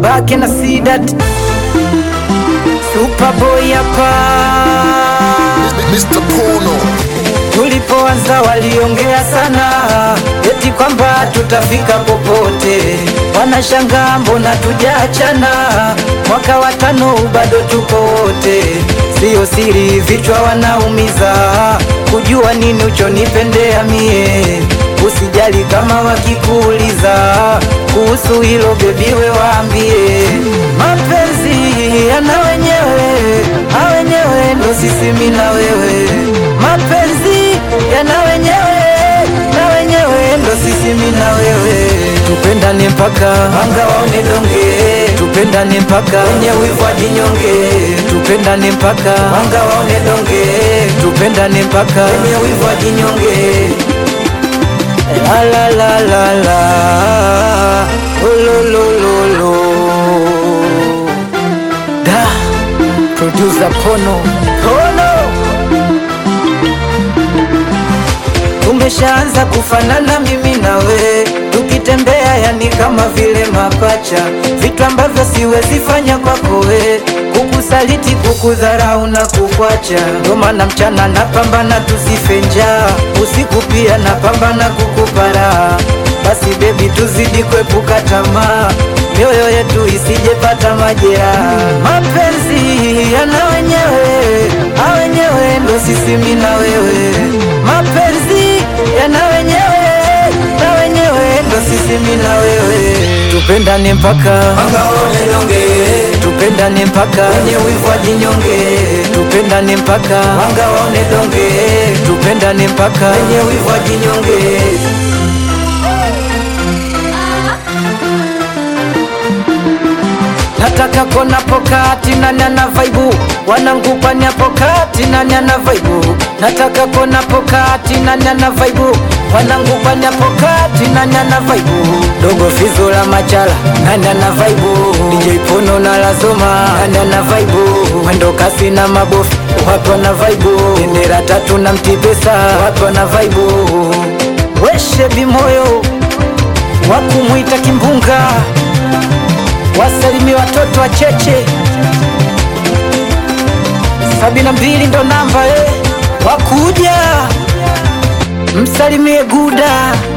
babake na Sidat Superboy hapa Mr. Pono Tulipoanza waliongea sana, eti kwamba tutafika popote. Wanashangaa mbona tujaachana, mwaka wa tano bado tuko wote. Siyo siri, vichwa wanaumiza, kujua nini uchonipendea mie. Usijali kama wakikuuliza kuhusu hilo, bebiwe waambie mapenzi yana wenyewe, a wenyewe ndo sisi mi na wewe mapenzi yana wenyewe na wenyewe ndo sisi mi na wewe tupendane mpaka anga waone donge tupendane mpaka wenye wivu wajinyonge tupendane mpaka anga waone donge tupendane mpaka wenye wivu wajinyonge la la la la la ululululu da producer Pono Pono Tumeshaanza kufanana mimi na we, tukitembea yani kama vile mapacha, vitu ambavyo siwezi fanya kwako we, kukusaliti, kukudharau na kukwacha. Ndo maana mchana napambana tusife njaa, usiku pia napambana kukupara. Basi bebi, tuzidi kuepuka tamaa, mioyo yetu isijepata majeraha. Mapenzi yana wenyewe, a wenyewe ndo sisi mi na wewe. Mapenzi yana wenyewe, na wenyewe ndo sisi mi na wewe. Tupendane mpaka Wangaone donge, tupendane mpaka wenye wivu wajinyonge. tupendane mpaka Wangaone donge, tupendane mpaka wenye wivu wajinyonge. nataka kona pokati nani ana vaibu wanangupani hapo kati nani ana vaibu nataka kona pokati nani ana vaibu wanangupani hapo kati nani ana vaibu dogo fizo la machala nani ana vaibu DJ Pono na lazoma nani ana vaibu mwendo kasi na mabofu watu wana vaibu bendera tatu na mtipesa watu wana vaibu weshe bimoyo wakumwita kimbunga wasalimie watoto wa cheche sabini na mbili ndo namba eh. wakuja msalimie guda